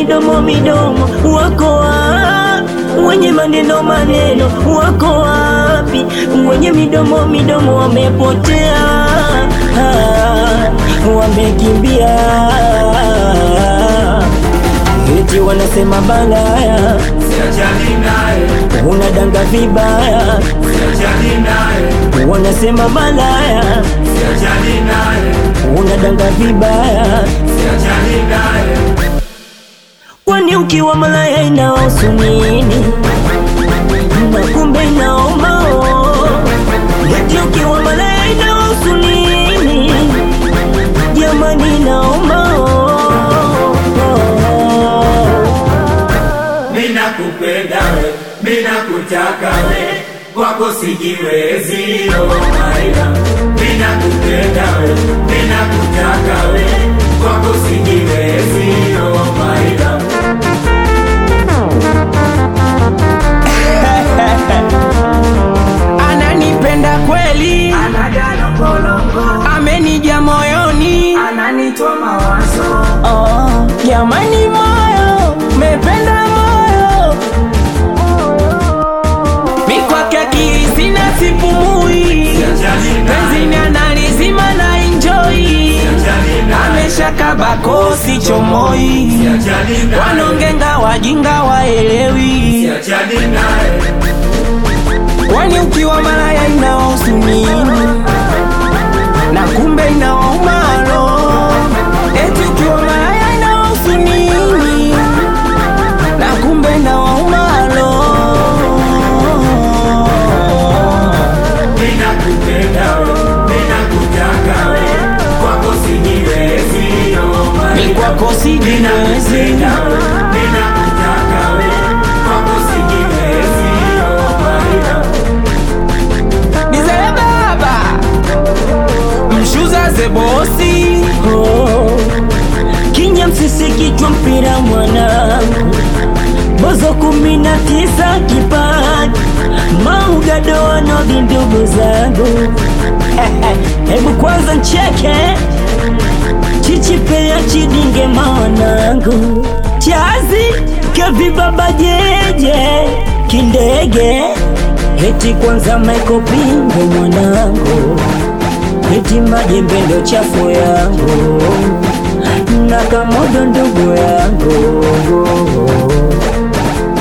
midomo midomo wako wapi? Wenye maneno maneno wako wapi? Wenye midomo midomo wamepotea, ah, wamekimbia. Eti wanasema balaya, siachani naye, unadanga vibaya, siachani naye, wanasema balaya, siachani naye, unadanga vibaya. siachani naye, Kwani ukiwa malaya inahusu nini? Na kumbe inaoma oh. Eti ukiwa malaya inahusu nini? Jamani inaoma oh. mina kupenda we, mina kutaka we, kwako sijiwezi oh maila, mina kupenda we, mina kutaka we, kwako sijiwezi oh maila. ananipenda kweli, amenija moyoni, Ananitoa mawazo oh, jamani moyo mependa moyo mikwake akili sina sipumui, siachani penzini naye, analizima na enjoy, siachani naye, ameshaka bakosi chomoi, siachani naye, wanongenga wajinga waelewi, siachani naye, kwani ukiwa malaya inawahusu nini? na kumbe inawaumalo, eti ukiwa malaya inawahusu nini? na kumbe inawaumalo. mina kupenda we, mina kutaka we, kwako sijiwezi oh maila. Ni kwako sijiwezi, Ninakupenda we, ninakutaka we, kwako sijiwezi, oh Maria. nizee baba mshuza zebosi Oh, Kinya msisi kichwa mpira mwanangu, bozo kumi na tisa kipaji maugado wanogi ndugu zangu hebu kwanza ncheke chichipea chidinge mawanangu chazi kavibaba jeje kindege heti kwanza maikopingo mwanangu eti majembe ndo chafu yangu na kamodo ndugu yangu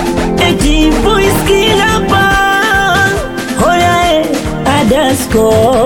eti voice kilapa hoyae adasko